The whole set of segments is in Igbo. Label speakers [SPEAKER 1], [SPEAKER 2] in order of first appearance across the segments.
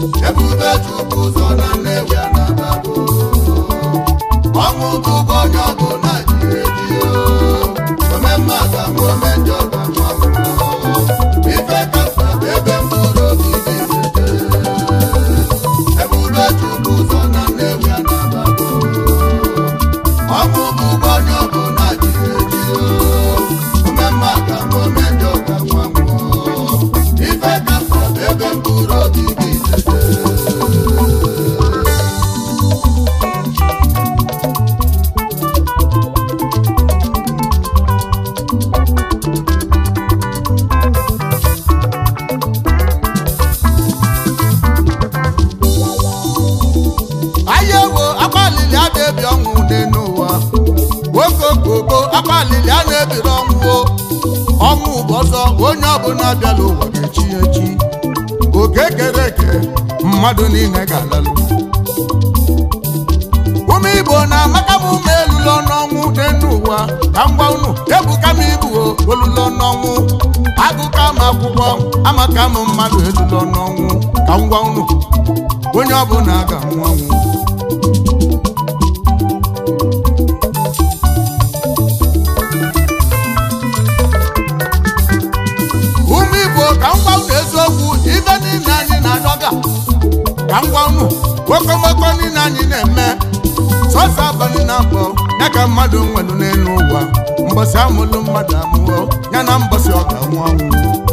[SPEAKER 1] ebube chukwu ụzọ na nnewi anabago ọnwụ bụgo onye ọbụla ji eji omemme aga m ome njọ ga nwa ife kafa ebe mkpụrụ obi gị zete ebube chukwu ụzọ na nnewi anabago ọnwụ bụgo onye ọbụla ji eji omemme aga m ome njọ ga nwa ife kafa ebe mkpụrụ obi gị zete
[SPEAKER 2] ahịa ewo akpalili a na-ebi ọnwụ n'elu ụwa nwoke okoko akpalili a na-ebiri ọnwụ o. ọnwụ bụ ọzọ onye ọbụla bịala ụwa ga-echi ya echi oke kere eke mmadụ niile ga-alalụ ụmụ igbo na-amaka m ụmụ elulo n'ọnwụ n'elu ụwa ka m gwa unu ebuka m ibu o olulo n'ọnwụ agụka m akwụkwọ amaka m mmadụ elulo n'ọnwụ ka m gwa unu onye ọbụla ga-anwụ ọnwụ ụmụ igbo ka m gwa unu eziokwu ife niile anyị na-adọga ka m gwa unu okomoko niile anyị na-eme sọsọ abalị na abụọ ya ka mmadụ nwelu n'elu ụwa mbọsị amụlụ mmadụ amụọ ya na mbọsị ọ ga-anwụ ọnwụ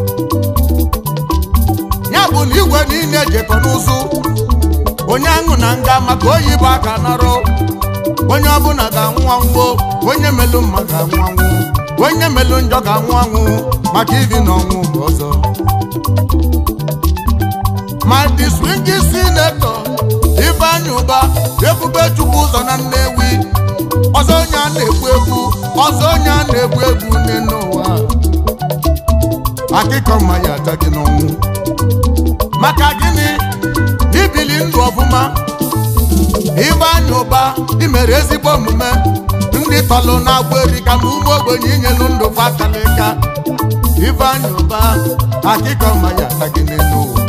[SPEAKER 2] ya bụ na igwe niile jekọ n'ụzụ onye aṅụ na nga maka oyibo aka narụ onye ọbụla ga-anwụ anwụ onye melụ mma ga-anwụ anwụ onye melụ njọ ga-anwụ anwụ maka ibi na ọnwụ bụ ọzọ ma the swingi sinetọ Ifeanyi Ụba ebube chukwu ụzọ na Nnewi ọzọ onye a na-egbu egbu ọzọ onye a na-egbu egbu n'elu ụwa akịkọ mma ya ata gị n'ọnwụ maka gịnị ibili ndụ ọfụma Ifeanyi Ụba imere ezigbo omume ndị tọlụ na-agba eri ka ma ụmụ ogbenye inyelu ndụ fatalịka Ifeanyi Ụba akịkọ mma ya ata gị n'elu ụwa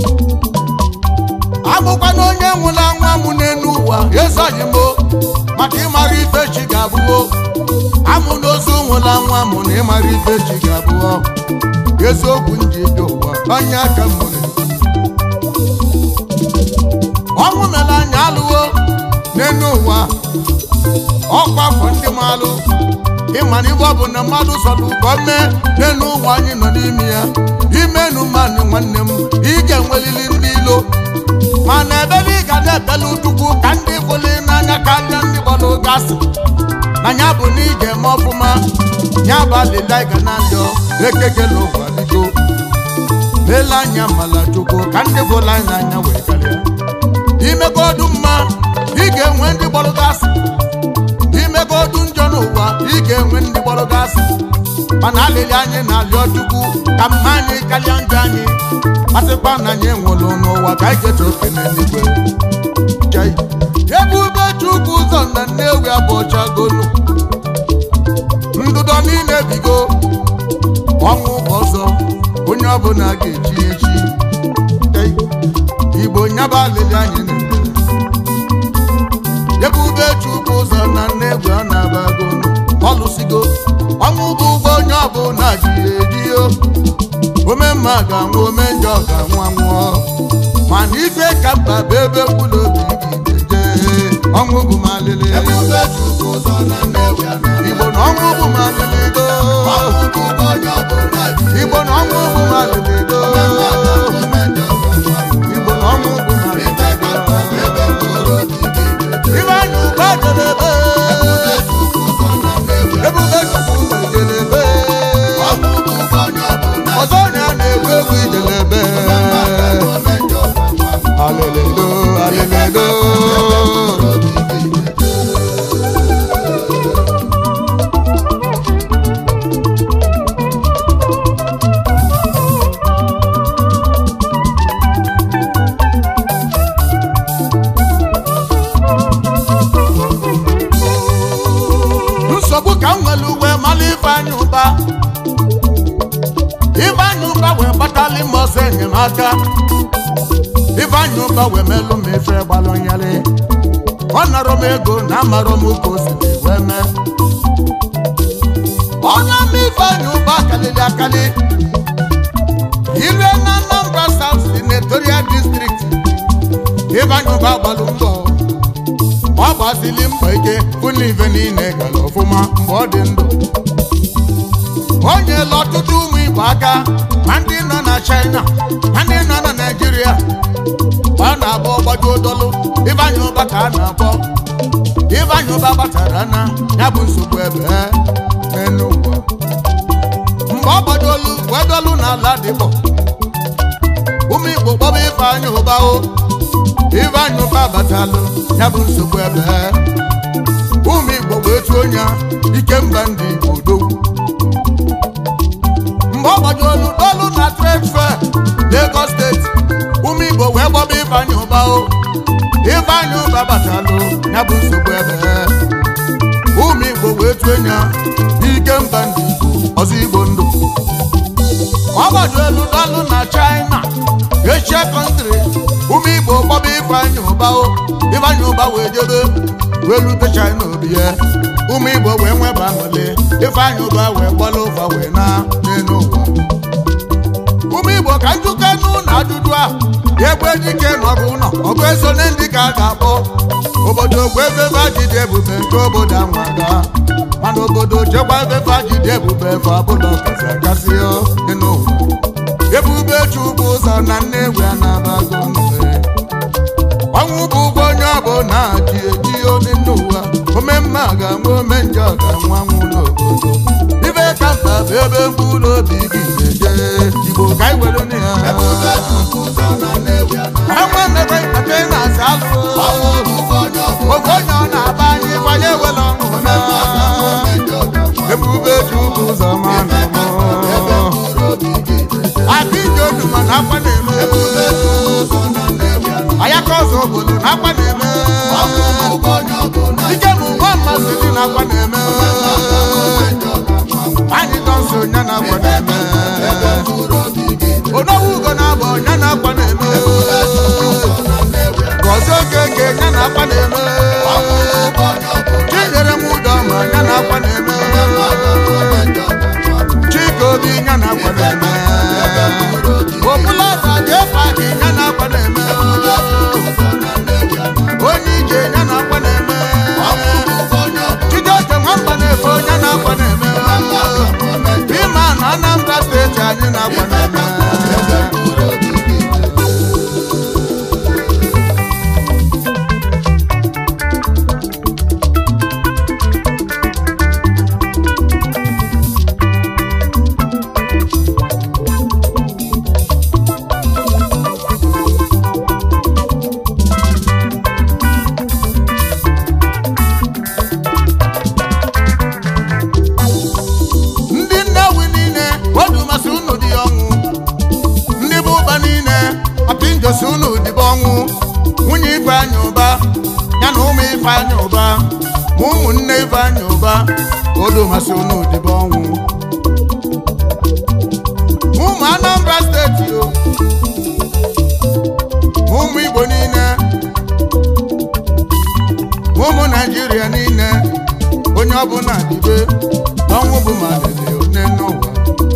[SPEAKER 2] abụkwana onye nwụrụ anwụ amụ n'elu ụwa ezoghị m o, maka ịmara ife chi ga-abụo amụ n'ozu nwụrụ anwụ amụ na ịmara ife chi ga-abụọ eziokwu nji dị ụwa onye aka m nwere ọnwụ mere anya alụwo n'elu ụwa ọkwa afọ ndị malụ ịma na ibe ọ bụ na mmadụ sọrọ ka o mee n'elu ụwa anyị nọ n'ime ya imenu mmanụ nwanne m ị ga-enwelili ndị ilo mana ebebe ị ga na-ebelu chukwu ka ndị fụli n'anya karịa ndị gbara oge asị na ya bụ na ị ga-eme ọfụma ya bụ alịla ị ga na-arịọ ekekele ụwa biko leele anya mala chukwu ka ndị fụli anyị n'anya wee karịa imegodu mma ị ga-enwe ndị gbara oge asị imegodu njọ n'ụwa ị ga-enwe ndị gbara oge asị mana alịlị anyị na-arịọ chukwu ka mma anyị karịa njọ anyị masịkwa na anyị enwelu n'ụwa ka anyị ga-eche ofe n'eluigwe Chai. ebube chukwu ụzọ na nnewi abụọchagolu ndụdọ niile bigo ọnwụ bụ ọzọ onye ọbụla ga-echi echi Chai. igbo nyaba alịlị anyị na-eme ebube chukwu ụzọ na nnewi ọ na-abagolu ọlụsigo ọnwụ bụ ụgwọ onye ọbụla ji eji o ome mma ga-anwụ ome njọ ga-anwụ anwụọ mana ife ka mkpa bụ ebe mkpụrụ obi gị ga-eje ọnwụ bụ malịlị
[SPEAKER 1] ebube chukwu ụzọ na nnewi anabago
[SPEAKER 2] igbo na ọnwụ bụ malịlị do
[SPEAKER 1] ọnwụ bụgo onye ọbụla ji
[SPEAKER 2] igbo na ọnwụ bụ malịlị do
[SPEAKER 1] ome njọ ga nwa
[SPEAKER 2] igbo na ọnwụ bụ malịlị
[SPEAKER 1] ife kafa ebe mkpụrụ obi gị zete
[SPEAKER 2] Ifeanyi Ụba jelebe
[SPEAKER 1] chukwu ụzọ na nnewi
[SPEAKER 2] ebube chukwu ụzọ jelebe
[SPEAKER 1] ọnwụ bụgo onye ọbụla
[SPEAKER 2] ọzọ onye a na-egwu egwu ijelebe
[SPEAKER 1] ome njọ ga nwa
[SPEAKER 2] aleledo aleledo ụba wee melụ m ife gbalụ nyalị ọ narọ m ego na amarọ m ka o si wee mee onye ọma ifeanyị ụba kalịrị akali ire na Anambra South senatorial district ifeanyị ụba gbalụ mbọ ọ gbasili mbọ ike fụna ife niile gara ọfụma mgbe ọ dị ndụ o nyela ọtụtụ ụmụ igbo aka ma ndị nọ na China ma ndị nọ na Naịjirịa ọ na-abụ ọgbaju dọlụ ifeanyị ụba ka a na-akpọ ifeanyị ụba gbatara na ya bụ nsogbu ebe n'elu ụwa mgbe ọ gbadolu wee dọlụ n'ala dịbọ ụmụ igbo kpọba ifeanyị ụba o ifeanyị ụba batalụ ya bụ nsogbu ebe ụmụ igbo wee tuo ya ike mba ndị igbo odogwu mgbe ọ gbajolu dọlụ na trade fair Lagos steeti ụmụ igbo wee gbọba ifeanyị ụba o ifeanyị ụba batalụ ya bụ nsogbu ebe ụmụ igbo wee tue ya ike mba ndị igbo ọzọ igbo ndụ ọ gbajolu dọlụ na China Asia country ụmụ igbo gbọba ifeanyị ụba o ifeanyị ụba wee jebe wee lute China obi ya ụmụ igbo wee nweba aṅụlị ifeanyị ụba wee gbọla ụfa wee na n'elu ụwa ụmụ igbo ka njuke nụ na ajụjụ a egbe dike n'ọgụ ụlọ ọgụ eso na ndị ka a ga-akpọ obodo ogwe efefe ajide ebube nke obodo anwaga mana obodo chekwa efefe ajide ebube efe ọbụla kasị akasị n'elu ụwa ebube chukwu ụzọ na nnewi anabago mfe ọnwụ bụ ụgwọ onye ọbụla ji eji onye n'ụwa omemma ga-anwụ ome njọ ga-anwụ anwụ n'obodo ibe ka mkpa bụ ebe mkpụrụ obi gị na-eje igbo ka anyị were na ya
[SPEAKER 1] Ebube Chukwu ụzọ na Nnewi Anambra.
[SPEAKER 2] enwe mmekọ ikpata ị na-asa alụ
[SPEAKER 1] Ọnwụ bụ ụgwọ onye ọbụla
[SPEAKER 2] oge onye ọ na-aba anyị kwanye were ọṅụ na
[SPEAKER 1] ome njọ ga-anwụ
[SPEAKER 2] ebube chukwu ụzọ ma na
[SPEAKER 1] ebe mkpụrụ obi gị na-eje.
[SPEAKER 2] aka ije odu ma na akwa na-eme
[SPEAKER 1] Ebube Chukwu ụzọ na Nnewi Anambra.
[SPEAKER 2] ayaka ọzọ obodo na akwa na-eme
[SPEAKER 1] Ọnwụ bụ ụgwọ onye ọbụla
[SPEAKER 2] ike bụ nwa mmasị dị na akwa na-eme
[SPEAKER 1] ome njọ ga-anwụ anwụ.
[SPEAKER 2] anyị nọ nso nya na akwa na-eme
[SPEAKER 1] Ebe mkpụrụ obi gị na-eje.
[SPEAKER 2] onowu ugo na-abọ nya na akwa na-eme
[SPEAKER 1] Ebube Chukwu ụzọ na Nnewi Anambra.
[SPEAKER 2] gọzie okeke nya na akwa na-eme
[SPEAKER 1] Ọnwụ bụ ụgwọ onye ọbụla
[SPEAKER 2] chinyere m ụdọ ma nya na akwa na-eme
[SPEAKER 1] ome njọ ga-anwụ anwụ.
[SPEAKER 2] chike obi nya na akwa na-eme
[SPEAKER 1] Ebe mkpụrụ obi gị
[SPEAKER 2] okpula radio paki nya na akwa na-eme
[SPEAKER 1] Ebube Chukwu ụzọ na Nnewi Anambra.
[SPEAKER 2] onye ije nya na akwa na-eme
[SPEAKER 1] Ọnwụ bụ ụgwọ onye ọbụla
[SPEAKER 2] chijioke nwamba na-efe nya na akwa na-eme
[SPEAKER 1] ome njọ
[SPEAKER 2] Bima na Anambra steeti anyị na-akwa na-eme
[SPEAKER 1] Ebe mkpụrụ obi gị na-eje.
[SPEAKER 2] ndị Nnewi niile odu masị unu dị ọnwụ ndị bụ ụba niile apinjosi unu dịbe ọnwụ nwunye Ifeanyị ụba ya na ụmụ Ifeanyị ụba ma ụmụnne Ifeanyị ụba odu masị unu dịbe ọnwụ ụmụ Anambra steeti o ma ụmụ Igbo niile ma ụmụ Naịjirịa niile onye ọbụla dịbe ọnwụ bụ malele one n'ụwa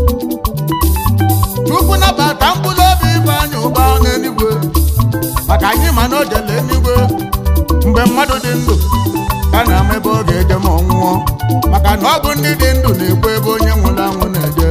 [SPEAKER 2] chukwu nabata mkpụrụ obi Ifeanyị ụba n'eluigwe maka anyị ma na o jele eluigwe mgbe mmadụ dị ndụ ka na-ama ebe ọ ga-eje ma ọ nwụọ maka na ọ bụ ndị dị ndụ na-ekwe ebe onye nwụrụ anwụ na-eje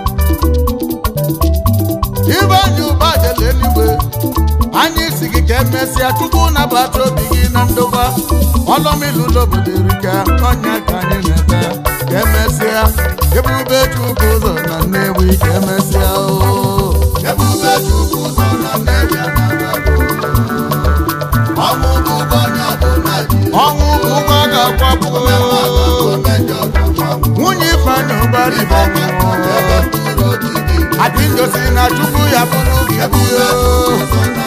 [SPEAKER 2] Ifeanyị ụba jele eluigwe anyị si gị ka emesịa chukwu nabata obi gị na ndokwa ọlọmilulo obodo erika ọnya ka anyị na-eme ka emesịa ebube chukwu ụzọ na Nnewi ka emesịa o
[SPEAKER 1] Ebube Chukwu ụzọ na Nnewi Anambra. Ọnwụ bụ ụgwọ onye ọbụla ji
[SPEAKER 2] ọnwụ bụ ụgwọ a ga-akwapụ
[SPEAKER 1] ome njọ ga-anwụ anwụ.
[SPEAKER 2] nwunye Ifeanyị ụba dịbe ọnwụ
[SPEAKER 1] Ebe mkpụrụ obi gị na-eje.
[SPEAKER 2] adị njosi na chukwu ya bụrụ gị
[SPEAKER 1] Ebube
[SPEAKER 2] bio
[SPEAKER 1] Chukwu ụzọ na